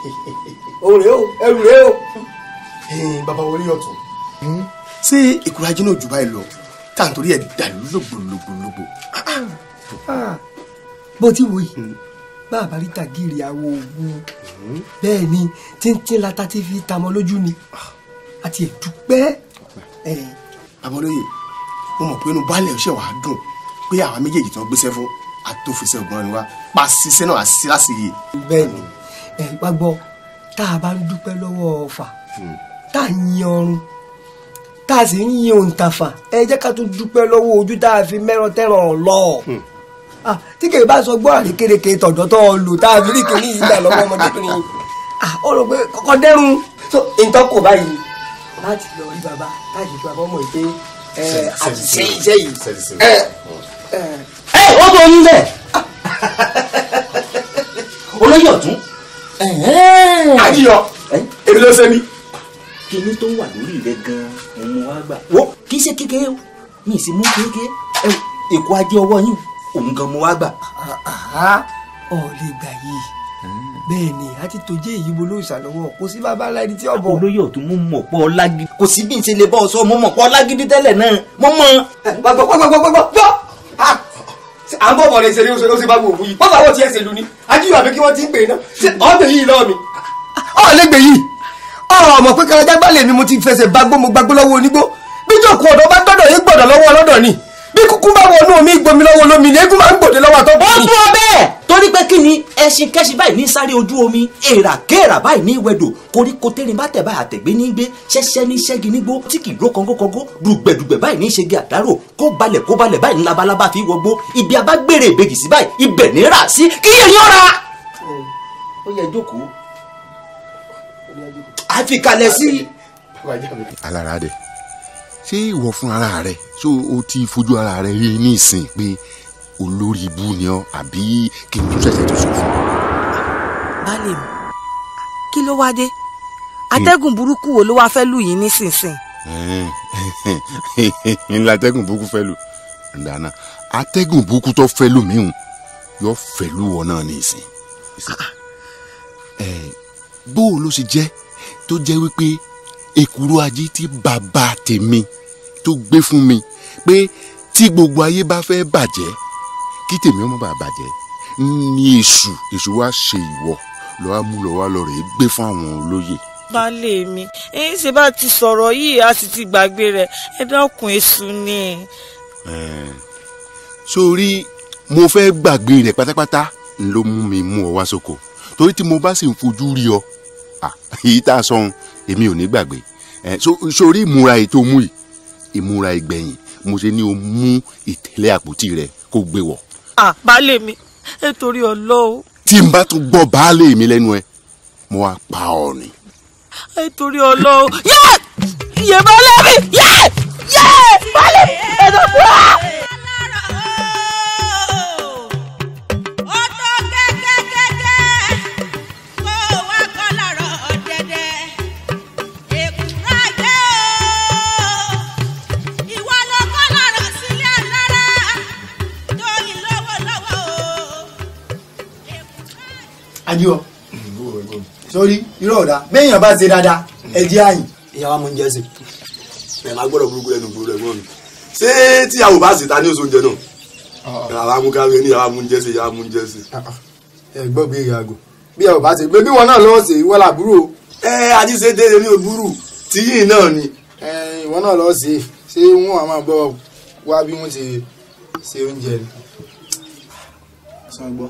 òun rèé o ẹrù rèé o. bàbá wọlé ọ̀tún ṣé ìkúra jẹ́ náà jù báyìí lọ tá à ń torí ẹ̀ dàlú lògbòlògbòlògbò. bó ti wò yìí bàbá rí tàgìrì àwọ̀ ògùn bẹ́ẹ̀ ni tíntín lata ti fi tamọ́ lójú ni àti ẹ̀dúpẹ́. bàbá olóye mo mọ̀ pé inú baálé ọ̀ṣẹ́ wàá dùn pé àwa méjèèjì tó ń gbéṣẹ́ fún àtòfìsẹ́ ògbọ́n ni wá pa ṣiṣẹ́ náà àṣìṣe láṣìyè. bẹ́ẹ̀ ni ẹ wá gbọ́ tá a bá ń dúpẹ́ lọ́wọ́ ọ̀fà tá a yin ọrùn tá a sì ń yin òǹtàfà ẹ jẹ́ ká tún dúpẹ́ lọ́wọ́ ojú tá a fi mẹ́rán tẹ́ràn lọ. Ah, tí kèé bá sọ gbọ́ àrékérekè tọ̀dọ̀ tó o lò tá a fi rí kìíní yìí gbà lọ́wọ́ ọmọdébìnrin Ah, ó rò pé kọ́kọ́ dẹ́rùn so nǹkan kò báyìí láti lọ rí bàbá láti fi bàbá ọmọ ìpè àti ṣe iṣẹ́ yìí. ẹ ẹ ẹ ó bọ oyún bẹ́ẹ̀ olóyè ọ̀tún àjíyọ èmi ló ṣe mí. kíní tó wà lórí rẹ gan òun mo wá gbà wo kì í ṣe kékeré o mi ì sì mú kékeré ẹ èkó ajé ọwọ́ yín òun gan mo wá gbà. ọ̀ lè gbà yìí bẹ́ẹ̀ ni a ti tòjé èyí bo ló ṣàlọ́wọ́ kò sí bàbá ńlá ẹni tí ọ̀bọ̀. olóyè ọ̀tún mo mọ̀ pọ̀ ọlágídí kò sí bí n ṣe lè bọ́ ọ sọ mo mọ̀ pọ̀ ọlágídí tẹ́lẹ̀ náà mo mọ̀. gbọ́gbọ́gbọ́gbọ́gbọ́ à ń bọ̀ bọ̀ lè ṣe ní oṣù ló ṣe bá gbòòfù yìí bọ́sà wọ́n ti ẹsẹ̀ lu ni ajíyọ̀ àbí kí wọ́n ti ń pè é náà ṣé ọ̀bẹ yìí lọ́ọ̀ mi. ọ̀ lẹ́gbẹ̀ẹ́ yìí ọ̀ mọ̀ pé karajà gbálẹ̀ mi mo ti fẹsẹ̀ bá gbó mo gbàgbó lọ́wọ́ onígbó bí jòkó ọ̀dọ́ bá gbọ́dọ̀ yín gbọ́dọ̀ lọ́wọ́ ọlọ́dọ̀ ni bí kúkú bá wọnú omi gbomi lọ́wọ́ olómi ni eégún máa ń gbòde lọ́wọ́ àtọ́ ó tó bẹ́ẹ̀ torí pé kí ni ẹṣin kẹ́ṣin báyìí ní sáré ojú omi èèrà kéèrà báyìí ní wẹ̀dò koríko tẹ́rin bá tẹ̀ báyìí àtẹ̀gbé ní gbé ṣẹ́ṣẹ́ ní ṣẹ́gi nígbó tí kì í ró kọ́ngókọ́ngó dùgbẹ̀dùgbẹ̀ báyìí ní ṣẹ́gi àdárò kó balẹ̀ kó balẹ̀ báyìí ní labalábá fi wọgbó ibi abágbére ìbejì sí báyìí ibẹ̀ ní rà sí kí èyí ọ̀ra. ó yẹ jókòó àfikalẹ̀ sí. alára dẹ ṣé ìwọ fún ara rẹ ṣé o ti fojú ara rẹ rí ní ìsìn pé olórí ibú ni ọ àbí kí n tún ṣẹ̀ṣẹ̀ tó sọ fún ọ. baálé mi kí ló wá dé atẹ́gùn burúkú wo ló wá fẹ́ lù yín nísinsìnyí. ńlá atẹ́gùn burúkú fẹ́ lù dáná atẹ́gùn burúkú tó fẹ́ lù mí hùn yóò fẹ́ lù wọ náà ní ìsìn. ẹ bó o ló ṣe jẹ́ tó jẹ́ wípé èkúrú ajé tí bàbá tèmi tó gbé fún mi pé tí gbogbo ayé bá fẹ́ bàjẹ́ kí tèmi ọmọ bá bàjẹ́ ní èṣù èṣù wá ṣe ìwọ lọ́wọ́ mú lọ́wọ́ lọ rèé gbé fún àwọn olóyè. baálé mi ẹ̀yin ṣe bá ti sọ̀rọ̀ yìí a sì ti gbàgbé rẹ̀ ẹ dákun èṣù ni. Ẹ̀ẹ́n, sórí mo fẹ́ gbàgbé rẹ̀ pátápátá n ló mú mi mú ọ wá sóko torí tí mo bá sì ń fojú rí ọ à, èyí tá a sọ ohun èmi ò ní gbàgbé ẹ so- sórí ìmúra ètò mú yìí ìmúra ìgbẹ̀yìn mo ṣe ní o mú ìtẹ̀lẹ̀ àpótí rẹ kó gbé wọ̀ ah baálé mi ẹ torí ọlọ́ọ̀ tí n bá tún gbọ́ baálé mi lẹ́nu ẹ mo wá pa ọ ni. ẹ torí ọlọ́ọ̀ yẹ yẹ baálé mi yẹ yẹ baálé ẹ tó kú á. àjíwọ sórí irọ́ ọ̀dà béèyàn bá ṣe dáadáa ẹ jẹ́ àyìn. ìyá wa mú oúnjẹ sí ẹ máa gbọ́dọ̀ burúkú lẹ́nu gbòòrò ẹ̀gbọ́n mi ṣé tíyàwó bá sì ta ní oṣù oúnjẹ náà ìyàwó amúkáwé ní ìyàwó amúnjẹ sí ìyàwó amúnjẹ sí. ẹ gbọ́ bí ìyá àgò bí ẹ ò bá ṣe bí wọn náà lọ́wọ́ ṣe ìwọ làbúrò. ẹ ajíṣe déédéé ní òbúrú tíyìn náà ni. ẹ ìwọ náà lọ́ọ́ ṣe ṣé wọn àmọ́ bọ́ wá bí wọ́n ṣe ṣe oúnjẹ ni. sọ gbọ́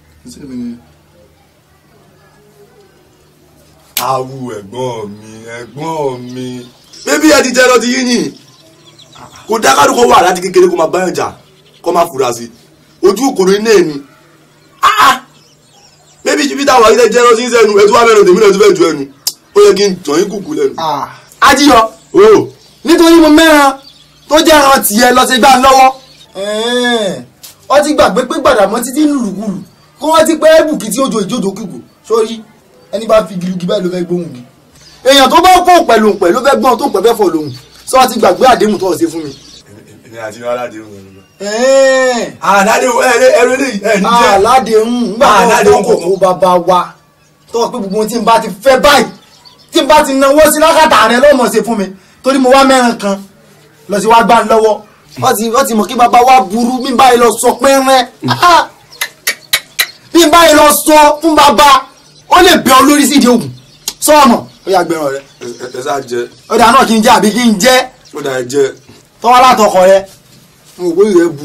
awu ẹ̀gbọ́n mi ẹ̀gbọ́n mi. bébí ẹ ti jẹ́ lọ ti yín yìn kò dákàdù kó wà láti kékeré kó máa báyọ̀ jà kó máa fura sí i ojú òkòrò iná ẹ̀ ni. Ah, ah. bébí jíjí táwọn ayé jẹ́ lọ sí sẹ́nu ẹ̀ tó wà mẹ́rin tèmi náà tó fẹ́ ju ẹnu ó yẹ kí n tàn yín kùkù lẹ́nu. ajíyọ nítorí mo mẹ́ran tó jẹ́ ẹran tiẹ̀ lọ sí gbà lọ́wọ́. ọ ti gbàgbé pé gbàdàmọ́ títí lùlùkulù kó wọ́n ti pẹ́ bùkì tí ojo ìjòjò kìkù sórí ẹni bá fi gilugi báyìí ló fẹ́ gbóhùn mi. èèyàn tó bá pọ̀ pẹ̀lú pẹ̀ ló fẹ́ gbọ́n tó pẹ̀ fẹ́ fọ̀ lóhùn sọ ti gbàgbé àdéhùn tó ọ̀ ṣe fún mi. èmi àti aládéhùn ẹ̀ lọ. ẹ̀ẹ́n aládéhùn ẹ̀ ẹ̀ ẹ̀rọ eléyìí ẹ̀ ní jẹ́. aládéhùn nígbà tó Aládéhùn kọ́ kókó bàbá wa tọ́wọ́ pé gbogbo ohun tí n bá ti fẹ́ báyìí tí n bá ti náwó sí lákàtà rẹ lọ́mọ ṣe fún mi torí mo wá mẹ́rin kan lọ sí wá gbá ń lọ́wọ́ wọ́n ti wọ́n ti mọ̀ kí bàbá wa burú bí n báyìí lọ sọ pẹ́rẹ́ Ah! bí n báyìí lọ sọ fún bàbá ó lè bẹ ọ lórí sídìí ògùn sọ́ọ̀mọ̀ ó yà gbẹ̀rọ̀ rẹ ẹ ẹ- ẹ sá jẹ ọ̀dà náà kí n jẹ́ àbí kí n jẹ́ ó dà ẹ jẹ tọ́wọ́ látọkọ rẹ mo wò rẹ bu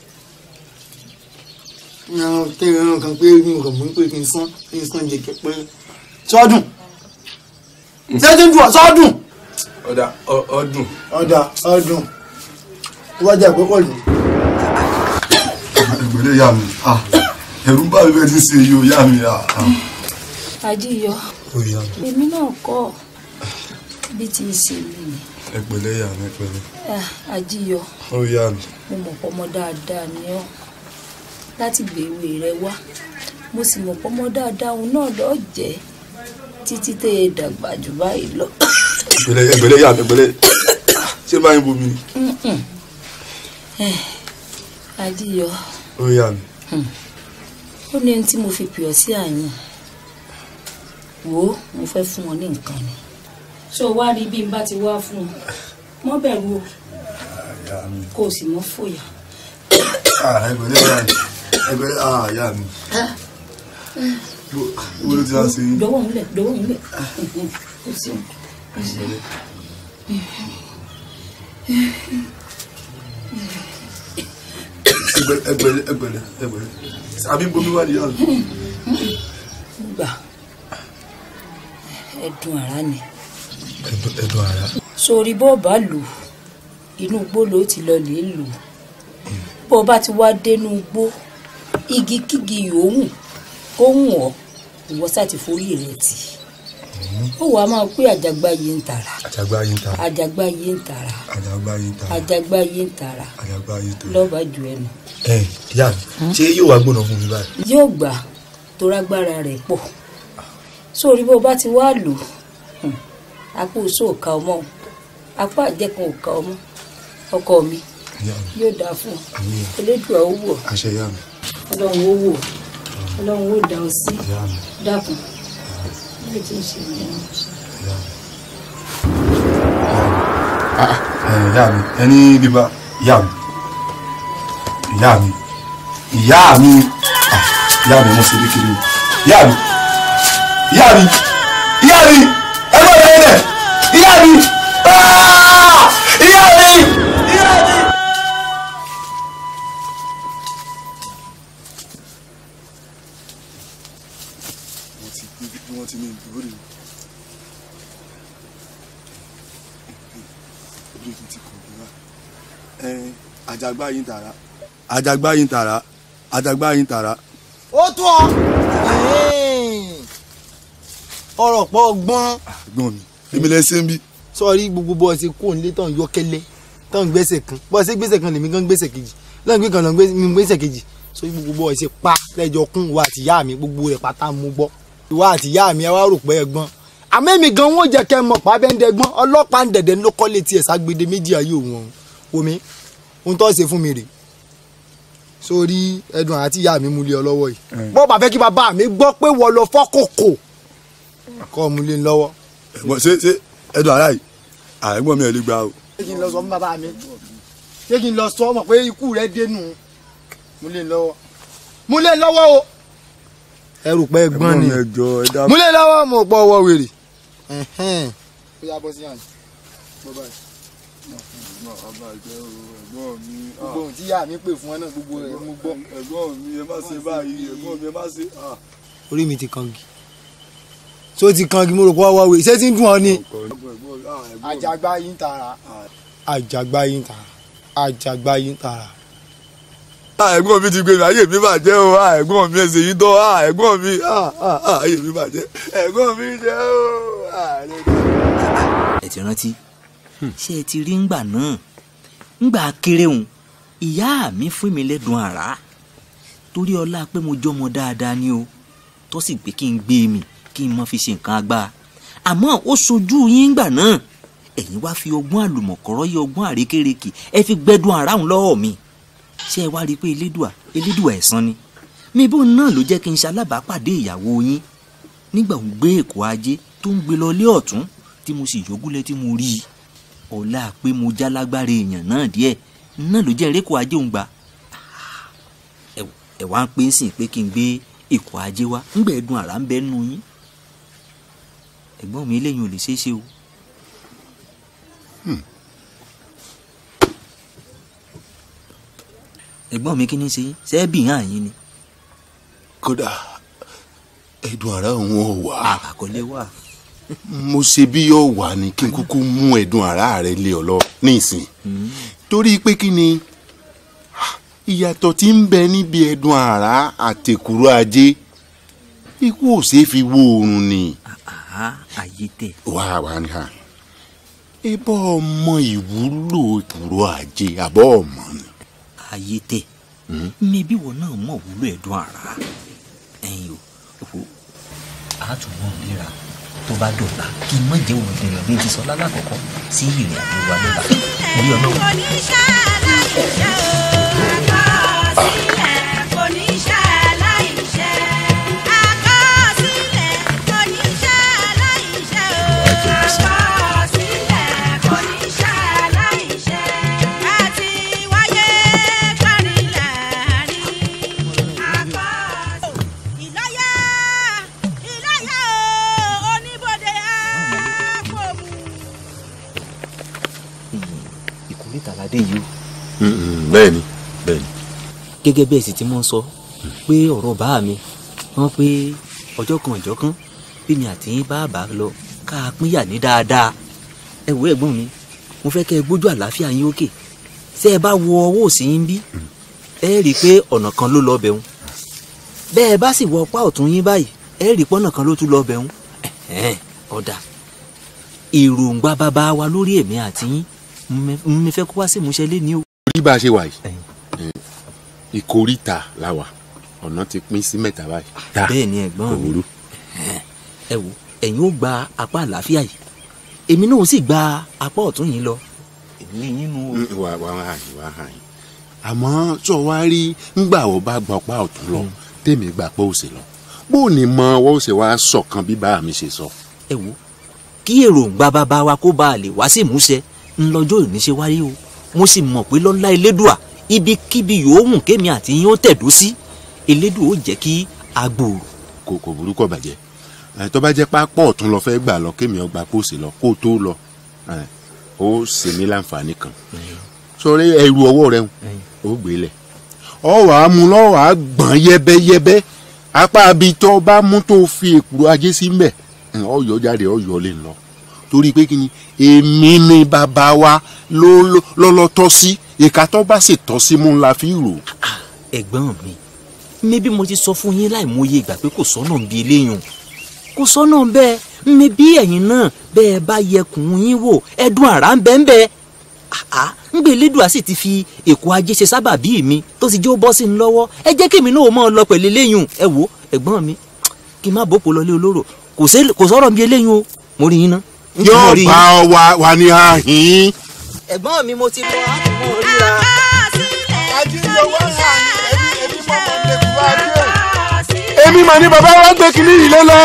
ẹran kí ẹran kan pé mi ò kàn mú pé kí n sán kí n sán jẹjẹ pé sọdún sẹ́tí ń dùn sọdún ọ̀dà ọ- ọdún ọ̀dà ọdún wájà pé pọ̀ jù. ìgbélé yà mí ẹ̀rù bá mi bẹ́ẹ̀ ti ṣe yìí ó yà mí. adíyọ èmi náà kọ́ bí ti ṣe mí ni ẹgbẹ̀lẹ́ yà mí pẹ̀lẹ́ Ah, adíyọ ó yà mí. mo mọ̀ pọ́mọ dáadáa ni ọ́ láti gbèwé rẹ wá mo sì mọ̀ pọ́mọ dáadáa òun náà lọ́ọ́ jẹ́ títí tẹ́ ẹ dàgbà jù báyìí lọ. ẹgbẹ̀lẹ́ ẹgbẹ̀lẹ́ yà mí ẹgbẹ̀lẹ́ ṣé báyìí bomi ni Mm-mm. Eh, adíyọ ó yà mí. ó ní ohun tí mo fi pè ọ́ sí àyàn wò ó mo fẹ́ fún ọ ní nǹkan ni. ṣé o wá rí bí n bá ti wá fún ọ mọ́ bẹ̀rù o kó o sì mọ́ fòyà. ẹgbẹ̀lẹ́ yà mí ẹgbẹ̀lẹ́ yà mí. wo ló ti wá sí i. dọwọ́ ńlẹ̀ dọwọ́ ńlẹ̀ kò sí o. ẹgbẹ̀lẹ́ ẹgbẹ̀lẹ́ ẹgbẹ̀lẹ́ ẹgbẹ̀lẹ́ àbí bomi wà ní yàrá. gbà ẹ̀dùn ara ni ẹ̀dùn ara. sórí bó o bá lò ó, inú igbó ló ti lọ lè lò ó. bó o bá ti wá dénú igbó igi kígi yòówù kó hùn ọ́ ìwọ sá ti forí rẹ̀ tì ó wàá máa pé àjàgbá yìí ń tàrà àjàgbá yín ta àjàgbá yìí ń tàrà àjàgbá yín ta àjàgbá yìí ń tàrà àjàgbá yín ta. lọ́ba ju ẹnu ẹ ìyá mi ṣé yóò wá gbóná fún mi báyìí. yóò gbà tó rágbára rẹ̀ pọ̀ sórí bó o bá ti wá lò ó, hmm, apá òṣù ò ka ọmọ o, apá àjẹkùn ò ka ọmọ ọkọ mi ìyá mi yóò dáa fún ọ àmín elédùn àwọn wò àṣẹ ìyá mi ọlọ́run ó wò ọlọ́run ó dá ọ sí ìyá mi dákun bí o ti ń ṣe nìyẹn. ìyá mi. ẹ ìyá mi ẹni bíbá ìyá mi ìyá mi ìyá mi Ah, ìyá mi mo ṣe bí kiri o ìyá mi ìyá mi ìyá mi ẹ bá bẹ̀rẹ̀ dẹ̀ ìyá mi Ah! ìyá mi ìyá mi. wọ́n ti gbé bí wọ́n ti ní ìdúró rè orí tó ti kàn gbéra ẹ àjàgbá yín tààrà àjàgbá yín tààrà àjàgbá yín tààrà. ó tó ọ ọ̀rọ̀ pọ̀ gbọ́n gbọ́n mi èmi lẹ ṣe ń bí. sọrí gbogbo bọ́ọ̀ ṣe kó nílé tán yọkẹ́lẹ́ tán gbèsè kan bọ́ọ̀ ṣe gbèsè kan lèmi gan gbèsè kejì lọ́n gbé kan lọ́n mi gbèsè kejì sórí gbogbo bọ́ọ̀ ṣe pa lẹ́jọ́ kún wa àti ìyá mi gbogbo rẹ̀ pátá mú gbọ́ ìwà àti ìyá mi ẹ wá rò pé ẹ gbọ́n àmẹ́mi gan wọ́n jẹ́ kẹ́ mọ̀ pàbẹ́ndẹ́gbọ́n ọlọ́pàá ń dẹ̀dẹ̀ ló kọ́ létí ẹ̀ ságbede méjì ayé òun ọ̀hún omi ohun tó ṣe fún mi rè sórí ẹdùn àti ìyá mi múlẹ̀ ọ lọ́wọ́ yìí bọ́ọ̀ bá fẹ́ kí bàbá mi gbọ́ pé wọ́n lọ fọ́kòkò kọ́ múlẹ̀ lọ́wọ́ ẹ̀gbọ́n ṣé ṣé ẹ̀dùn ara yìí àìgbọ́n mi ẹ̀ lè gbà o. ṣé kí n lọ sọ fún bàbá mi ṣé kí n lọ sọ mọ̀ pé ikú rẹ̀ dénú mú lè lọ́wọ́ mú lè lọ́wọ́ o. ẹrù pẹ́ gbọ́n ni mi ẹjọ ẹ dá. mú lè lọ́wọ́ mo pọ̀ ọwọ́ wèrè. ó yá bọ́ sí àná bọ́ báyìí gbogbo ohun tí ìyá mi pè fún ọ náà gbogbo rẹ̀ mo gbọ́. ẹ̀gbọ́n mi ẹ má ṣe báyìí ẹ̀gbọ́n mi ẹ má ṣe. orí mi ti kangi tó ti kangi mo rò pé ọwọ́ wèrè ṣé tí ń dùn ọ ni. àjàgbá yìí ń tara àjàgbá yìí ń tara àjàgbá yìí ń tara. ẹ̀gbọ́n mi ti gbé mi ayé mi bàjẹ́ o ẹ̀gbọ́n mi ẹsẹ̀ yìí tọ́ ẹ̀gbọ́n mi ayé mi bàjẹ́ ẹ̀gbọ́n mi jẹ́ o. ẹ ti rántí ṣé ẹ ti rí ngbà náà ngbà kéré òun ìyá mi fún mi lẹ́dùn àrá torí ọlá pé mo jọmọ dáadáa ni o tó sì pé kí n gbé mi kí n má fi ṣe nǹkan agbára àmọ́ ó sojú yín ngbà náà ẹ̀yin wá fi ọgbọ́n àlùmọ̀kọ́rọ́ yí ọgbọ́n àrékérekè ẹ fi gbẹ́dùn àrá òun lọ́wọ́ mi ṣé ẹ wá rí i pé elédùà elédùà ẹ̀san ni mi bó náà ló jẹ́ kí n ṣalábàápàdé ìyàwó yín nígbà òun gbé èkó ajé tó ń gbé lọ lé ọ̀tún tí mo sì yọgúlẹ̀ tí mo rí i ọ̀la pé mo já lágbára èèyàn náà díẹ̀ náà ló jẹ́ erékò ajé òun gbà ẹ̀ wá ń pè é sìn pé kí n gbé èkó ajé wá ńgbà ẹ̀dùn àrà ń bẹ́ nù yín ẹ̀gbọ́n mi eléyìí ò lè ṣeé ṣe o. ẹ̀gbọ́n mi kí ni ṣe yín ṣẹ́ẹ́bì hàn yín ni. kódà ẹ̀dùn àrà òun ò wá àkọlé wà. mo ṣe bí yóò wà ní kí n kúkú mú ẹ̀dùn àrà rẹ lé ọ lọ nísìn torí pé kí ni ìyàtọ̀ tí ń bẹ níbi ẹ̀dùn àrà àtẹ̀kùrọ̀ ajé ikú ò ṣeé fi wo oorun ni. ayé tẹ. wà á wà ní ha ibà ọmọ ìwúlò ìkùrọ̀ ajé àbọ̀ ọmọ ni. ayé tẹ mi bí wọn náà mọ̀ wúlò ẹ̀dùn àrà ẹ̀yin o òfò àtúwọ̀n ríra tó bá dọ̀la kí n má jẹ́ olùdènà bí n ti sọ lálàkọ́kọ́ sí ìrìn àjò wa lọ́la orí ọlọ́run. ìkórìtà ládé yìí o. bẹ́ẹ̀ni bẹ́ẹ̀ni. gẹ́gẹ́ bẹ́ẹ̀ sì ti mọ́ sọ pé ọ̀rọ̀ bá mi wọ́n pé ọjọ́ kan ọjọ́ kan bí mi àti yín bá bá lọ ká a pínyà ní dáadáa ẹ wo ẹ̀gbọ́n mi mo fẹ́ kẹ́ ẹ gbójú àlàáfíà yín òkè ṣé ẹ bá wo ọwọ́ òsì yín bí ẹ rí i pé ọ̀nà kan ló lọ bẹ̀rùn bẹ́ẹ̀ bá sì wọ ọpá ọ̀tún yín báyìí ẹ rí i pọ́nà kan ló tún lọ bẹ̀rùn ọ̀dà èròǹgbà bàbá wa lórí èmi àti yín mi fẹ́ kó wá sí ìmúṣẹ lé ní o. orí bá a ṣe wà yìí ìkórìtà la wà ọ̀nà ti pín sí mẹ́ta báyìí. bẹ́ẹ̀ ni ẹ̀gbọ́n kò mi burú. ẹ wo ẹ̀yin ó gba apá àlàáfíà yìí èmi náà ó sì gba apá ọ̀tún yìí lọ. èmi yín nu o. Mm, wà wà wà hàn yín wà hàn yín àmọ́ tó wá rí ńgbà wo bá gbọ́ pa ọ̀tún lọ tèmi gbà pé òsè lọ bó o ní mọ ọwọ́ òsè wa sọ̀kan bí bá mi ṣe sọ. ẹ wo kí èròǹgbà bàbá wa kó bá a lè wá sí ìmúṣẹ ńlọjọ́ òní ṣe wáyé o mo sì mọ̀ pé lọ́lá elédùà ibikíbi yòówù kémi àti yín ó tẹ̀dó sí elédùà ó jẹ́ kí a gbòòrò. kò kò burú kò bàjẹ́ ẹ tó bá jẹ́ pápọ̀ ọ̀tún lọ fẹ́ gbà lọ kémi ọgbà pósè lọ kó o tó lọ ẹ ó ṣe mí láǹfààní kan sọrí ẹrù ọwọ́ rẹ ó gbé lẹ̀ ọ wà á mú lọ́wọ́ wà á gbọ̀n yẹ́bẹ́yẹ́bẹ́ apá abi tó bá mú tó fi èkúrò ajé sí mbẹ̀ ọ yọ jáde ọ yọ lè lọ torí pé kí ni èmi ni bàbá wa ló lọ́lọ́ tọ́ sí ìka tó bá sì tọ́ sí mú la fi rò. ẹ̀gbọ́n mi mi bí mo ti sọ fún yín láìmọye ìgbà pé kò sọ́nà ń bi eléyìí kò sọ́nà bẹ́ẹ̀ mi bí ẹ̀yin náà bẹ́ẹ̀ bá yẹkùn yín wò ẹ̀dùn àrà ń bẹ́ẹ̀ bẹ́ẹ̀ àá ń gbé elédùà sì ti fi èkó ajé ṣe sábà bí mi tó ti jẹ́ ó bọ́ sí mi lọ́wọ́ ẹ jẹ́ kí èmi náà mọ̀ ọ́ lọ pẹ̀lú eléyìí ẹ wò ẹ̀gbọ́n mi kí n má bòpò lọlé olóró kò sí- kò sọ̀rọ̀ bí eléyìí o mo rí yín ná. ń tí mo yóò rí bá yín. ọ wà wà ní àhín. ẹ̀gbọ́n mi mo ti lọ àtúmọ̀ ríra. èmi mà ní bàbá wa gbé kinní yìí lé lọ.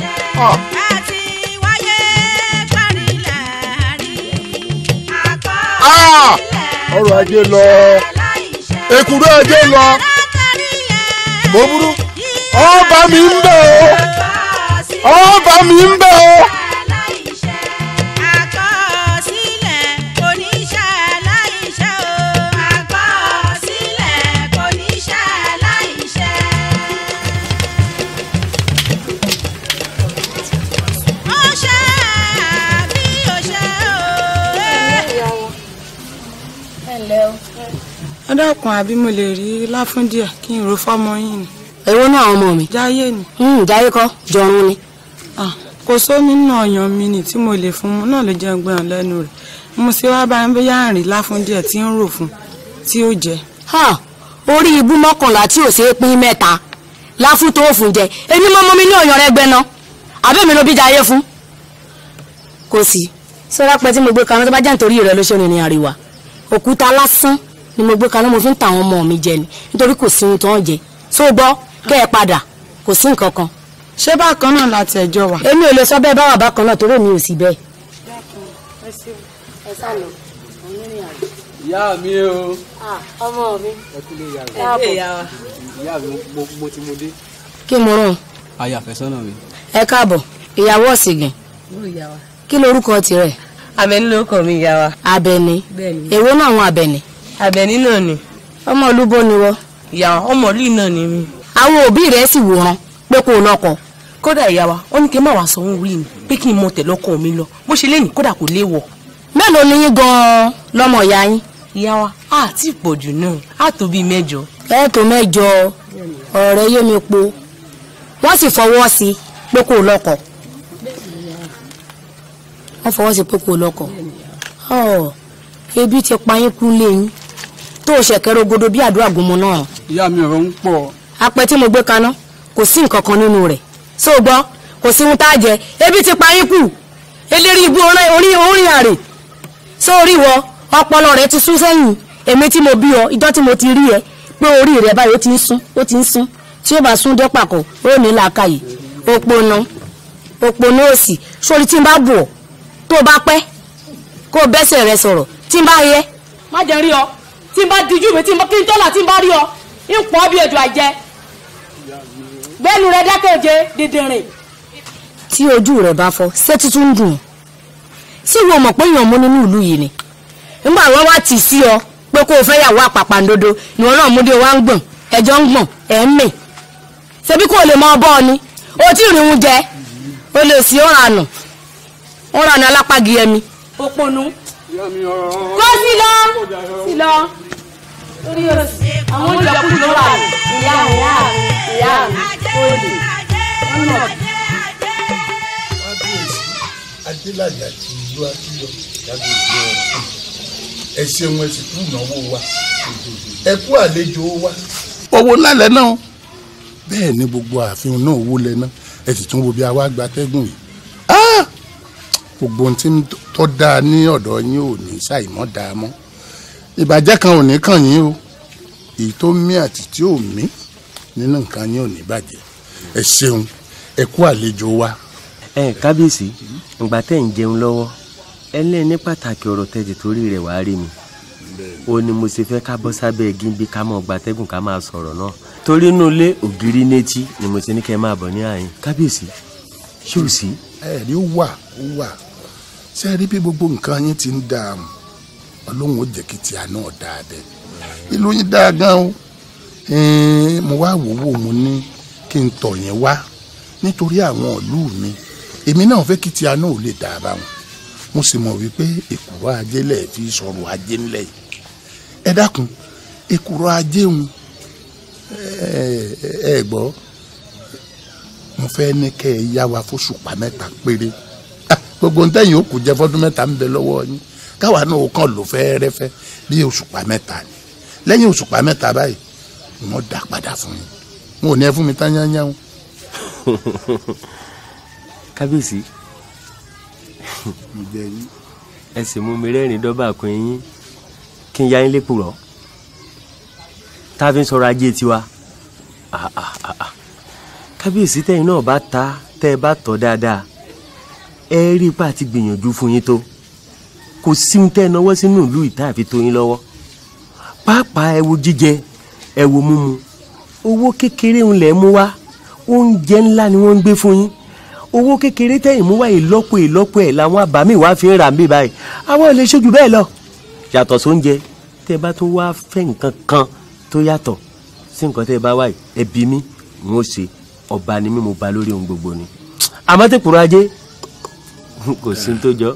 Ah! ọrọ̀ ajé lọ èkúrò ajé lọ mo burú ọba mi ń bẹ o ọba mi ń bẹ o. ẹ dákun àbí mo lè rí láfún díẹ̀ kí n ro fọ́mọ yín ni. èwo náà àwọn ọmọ mi. jáyé ni. jáyé kọ́ jọrun ni. Ah, kò sómi nínú ọyàn mi ni tí mo lè fún un náà ló jẹ́ gbọ́n lẹ́nu rẹ̀ mo ṣe wá bá ń bóyá àrìn láfún díẹ̀ tí ń rò fún tí ó jẹ. Ha, orí ibú mọ́kànlá tí ò ṣeé pín mẹ́ta láfún tó fún jẹ èmi mọ́ mọ́ mi ní ọ̀yàn rẹ gbẹ́ná àbẹ́mi ló bí jayé fún. kò sí sọ́dọ̀ pẹ́ tí mo gbé kaná tó bá jẹ́ nítorí rẹ ló ṣe rìnrìn àríwá òkúta lásán ni mo gbé kaná mo fi ń ta àwọn ọmọ mi jẹ ni nítorí kò sí ohun tó ń jẹ tó gbọ́ kẹ́ ẹ padà kò sí nǹkan kan ṣé bákan náà láti ẹjọ́ wà. èmi ò lè sọ bẹ́ẹ̀ báwa bákan náà torí mi ò sí bẹ́ẹ̀. ìyá mi o. ọmọ mi. ẹ kú lè yà rẹ. káàbọ̀. ìyá mi mo mo ti mo dé. kí mo rán aya àfẹ́sọ́nà mi. ẹ káàbọ̀ ìyàwó ọ̀sìngìn kí lorúkọ tirẹ̀. Àbẹ̀ní lórúkọ mi ìyá wa. Àbẹ̀ní Bẹ́ẹ̀ni. èwo náà àwọn Àbẹ̀ní. Àbẹ̀ní náà ni. ọmọ olúbó ni wọ́. ìyá wa ọmọ ìlú náà ni mí. àwọn òbí rẹ̀ sì wòran pé kó o lọ́kọ. kódà ìyá wa ó ní kí n má wàá sọ òun rí mi pé kí n mọ tẹ̀lé ọkọ mi lọ bó ṣe lẹ́yìn kódà kò léwọ̀. mélòó ni yín gan-an lọ́mọ ìyá yín. ìyá wa á ti pọ̀ jù náà á tó bíi mẹ́jọ. ẹ tó mẹ́jọ ọ̀rẹ́ yé mi po wọ́n sì fọwọ́ sí i pé kó o lọ́kọ. wọ́n fọwọ́ sí i pé kó o lọ́kọ. ọ̀ ebi ti pa yín kú léyìn tó o ṣẹ̀kẹ́rẹ́ ogodo bí àdúrà gúnmọ́ náà. ìyá mi ọ̀rọ̀ ń pọ̀. apẹ tí mo gbé kaná kò sí nǹkan kan nínú rẹ̀ ṣó o gbọ́ kò sí ohun tá a jẹ ebi ti pa yín kù eléré ibú orin orin orin àrè sórí wọ ọpọlọ rẹ ti sún sẹ́yìn èmi tí mo bí ọ ìjọ tí mo ti rí ẹ pé orí rẹ báyìí ó ti ń sún ó ti ń sún tí ó bá sún dé pàkó ó ní làákàyè òpònà òpònà òsì sórí tí n bá bù ọ tó o bá pẹ́ kó o bẹ́sẹ̀ rẹ sọ̀rọ̀ tí n bá yẹ. má jẹ́ rí ọ tí n bá dijú mi tí n bá kí n tọ́lá tí n bá rí ọ ń pọ̀ bí ejò àjẹ́ bẹ́ẹ̀ni rẹ dákẹ́jẹ́ dídìrín. tí ojú rẹ bá fọ́ ṣé tuntun ń dùn sí wo mọ̀ pé èèyàn mú nínú ìlú yìí ni nígbà wọn wá tì sí ọ pé kó o fẹ́ yàwó àpàpàǹdodo ni wọn náà múdé wa ń gbọ̀n ẹjọ́ ń gbọ̀n ẹ̀ ń mì ṣebí kò lè mọ ọbọ̀ ni o tí ì rí wọn jẹ o lè sí ọ̀rànù ọ̀rànù alápàgì ẹmi. òpònú kó sí lọ sí lọ torí òsì àwọn ìjọkùn ló wà ìyá ìyá ìyá òdì ọ̀nà. adélàjà ti ìlú akíyọ jáde ìlú ọ̀rọ̀ ẹ ṣeun ẹ sì kú ìnáwó wa ẹ kú àlejò wa. owó lálẹ́ náà bẹ́ẹ̀ ni gbogbo ààfin náà owó lẹ náà ẹ sì tún wo bí a wá gba atẹ́gùn yìí Ah! gbogbo ohun tí ń tọ́ dáa ní ọ̀dọ̀ yín ò ní ṣàìmọ́ dáa mọ́ ìbàjẹ́ kan ò ní kàn yín o èyí tó mí àti tí ò mí nínú nǹkan yín ò ní bàjẹ́ ẹ ṣeun ẹ kú àlejò wa. ẹ kábíyèsí ìgbà tẹ́ ń jẹun lọ́wọ́ ẹlẹ́ni ní pàtàkì ọ̀rọ̀ tẹ́tì torí rẹ̀ wá rí mi ó ní mo ṣe fẹ́ ká bọ́ sábẹ́ gíńbí ká mọ̀ gbatẹ́gùn ká máa sọ̀rọ̀ náà torí inú ilé ògiri létí ni mo ṣe ní kẹ́ máa bọ̀ ní àyín kábíyèsí ṣé ò sí. ẹ rí ó wà ó wà ṣe rí bí gbogbo nǹkan yín ti ń dààmú ọlọ́run ó jẹ́ kí tìá náà dáa dẹ ìlú yín dáa gan o Ẹ̀ẹ́n, mo wá wò wò mo ní kí n tọ̀ yín wá nítorí àwọn ìlú mi èmi náà fẹ́ kí tìá náà ò lè dáa báwọn mo sì mọ̀ wípé èkùrọ̀ ajé lẹ̀ fi sọ̀rọ̀ ajé ńlẹ̀ yìí ẹ dákun èkùrọ̀ ajé ń ẹ ẹ gbọ́ mo fẹ́ ní kẹ́ ẹ yá wa fóṣùpá mẹ́ta péré Ah, gbogbo ń tẹ̀yìn òkú jẹ́ fọ́dún mẹ́ta ń bẹ lọ́wọ́ yín káwa náà ó kàn lò fẹ́ẹ́rẹ́fẹ́ bí òṣùpá mẹ́ta ni lẹ́yìn òṣùpá mẹ́ta báyìí wọ́n dá padà fún yín wọn ò ní ẹ fún mi tán yányán kábíyèsí ẹ sì mú mi rẹ́rìn dọ́bà kun yín kí n yá yín lépo rọ̀ tá a fi ń sọ̀rọ̀ ajé tiwa Ah, ah, ah, ah. kábíyèsí tẹ́yìn náà bá ta tẹ́ ẹ bá tọ́ dáadáa ẹ rí ipá àti gbìyànjú fún yín tó kò sí ohun tẹ́ ẹ náwó sínú ìlú ìta àfi tó yín lọ́wọ́ pàápàá ẹ wo jíjẹ ẹ wo mímu owó kékeré ń lẹ̀ mú wá oúnjẹ ńlá ni wọ́n ń gbé fún yín owó kékeré tẹ̀yìn mú wá ìlọ́po ìlọ́po ẹ̀ làwọn àbámì wá fi ń rà mí báyìí àwọn ò lè ṣojú bẹ́ẹ̀ lọ yàtọ̀ sóúnjẹ tẹ́ ẹ bá tún wá fẹ́ nǹkan kan tó yàtọ̀ sí nǹkan tẹ́ ẹ bá wá yìí ẹ bí mi n ó ṣe ọba ni mí mo ba lórí ohun gbogbo ni àmọ́ tẹ̀kùrọ̀ ajé kò sí ní tó jọ.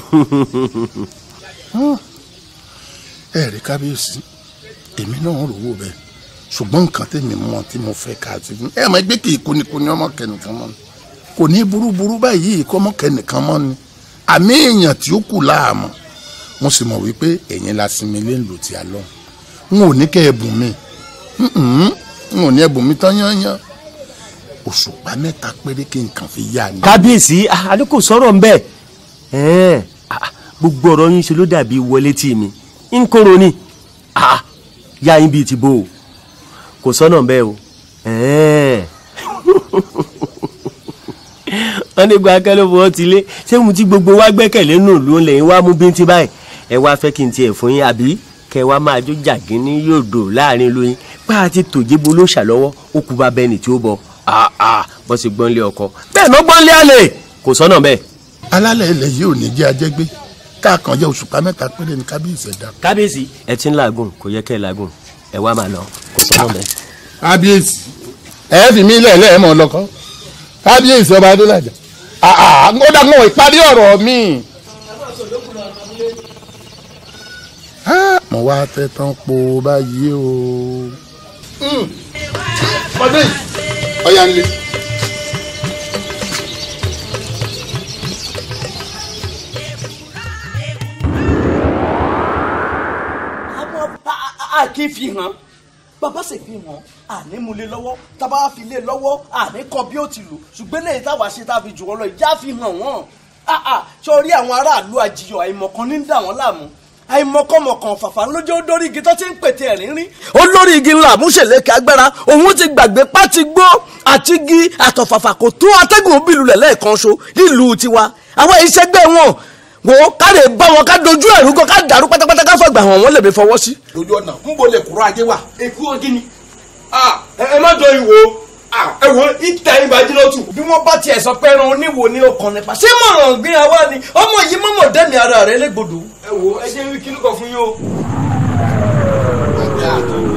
ẹ rí kábíyèsí èmi náà rò wò bẹ́ẹ̀ ṣùgbọ́n nǹkan tèmi mọ̀ tí mo fẹ́ ká ti fún ẹ mọ̀ ẹgbẹ́ kì í kúnikúni ọmọ kẹnìkan mọ́ ni kò ní burúburú báyìí kọ́ ọmọ kẹnìkan mọ́ ni àmì èèyàn tí ó kù láàmú mo sì mọ̀ wípé ẹ̀yin la sinmi lé ńlò tí a lọ n ò ní kẹ́ ẹ bùn mi Mm-mm. n ò ní ẹ bùn mi tán yányán òṣùpá mẹ́ta péré kí n kàn fi yá ni. kábíyèsí àdé kò sọ̀rọ̀ ń bẹ̀ ẹ́ẹ̀ ah, gbogbo ọ̀rọ̀ yín ṣe ló dàbí wọlé tì mí ń kóró ni ah, yá yín bíi ti bó o kò sọ́nà ń bẹ́ o ẹ́ẹ̀ wọ́n ní gba akẹ́lẹ́ fún ọ ti lé ṣé mo ti gbogbo wa gbẹ́kẹ̀lé nù ló ń lẹ́yìn wá mú bíntín báyìí ẹ wá fẹ́ kí n tiẹ̀ fún yín àbí kẹ wá máa jó jàgín ní yòdò láàrin lóyún bá a ti tòjébo ló ṣàlọ́wọ́ ó kú bá bẹ́ẹ̀ ni tí ó bọ̀ àà bọ́ sí gbọ́nlé ọkọ bẹ́ẹ̀ ló gbọ́nlé àlè kò sọ́nà bẹ́ẹ̀. alálẹ̀ ilẹ̀ yìí ò ní jẹ́ ajẹ́gbé káàkan jẹ́ òṣùpá mẹ́ta péré ní kábíyèsí ẹ̀dá. kábíyèsí ẹ ti ń làágùn kò yẹ kẹ́ ẹ làágùn ẹ wá máa lọ kò sọ́nà bẹ́ẹ̀. kábíyèsí ẹ fi mí lẹ̀ lẹ́ẹ̀mọ́ lọ́kọ́ kábíyèsí ọba adélájà àà ó dàgbọ́n ìparí ọ̀rọ̀ mi. Ah, mo wá tẹ́ tán po báyìí o. ọdún yìí ọ̀yà ń lé. a kì í fi hàn bàbá sì fi hàn àní mu lé lọ́wọ́ tábà fi lé lọ́wọ́ àní kọ bí ó ti lò ṣùgbọ́n lẹ́yìn táwa ṣe tá a fi jù wọ́n lọ ìjà fi hàn wọ́n sọrí àwọn aráàlú àjiyọ̀ àìmọ̀kan ní dà wọ́n láàmú àìmọ̀kànmọ̀kàn fàfà lójó dórí igi tó ti ń pètè ẹ̀rín rí. olórí igi ńlá àmúṣèlékè agbára òun ti gbàgbé pátí gbó àti igi àtọ̀fàfà kò tó atẹ́gùn bílulẹ̀ lẹ́ẹ̀kan ṣo nílùú tiwa àwọn ìṣẹ́gbẹ́ wọn wo ká lè bá wọn ká dojú ẹ̀rú gan ká dàrú pátápátá ká fọgbà hàn wọ́n lè mi fọwọ́ sí. lójú ọ̀nà ń bo lè kúrò ajé wa. èkú ọgí ni. ẹ má dán ìwò ẹ wo ìtẹ̀ ìbàjẹ́ tù. bí wọ́n bá tiẹ̀ sọ pé ẹran oníwo ni ó kàn nípa ṣé mọ̀ràn gbéra wá ni ọmọ yìí mọ̀mọ̀ dẹ́mi ara rẹ̀ légbodò. ẹ wo ẹ jẹ́ wí kílùkọ̀ fún yín o.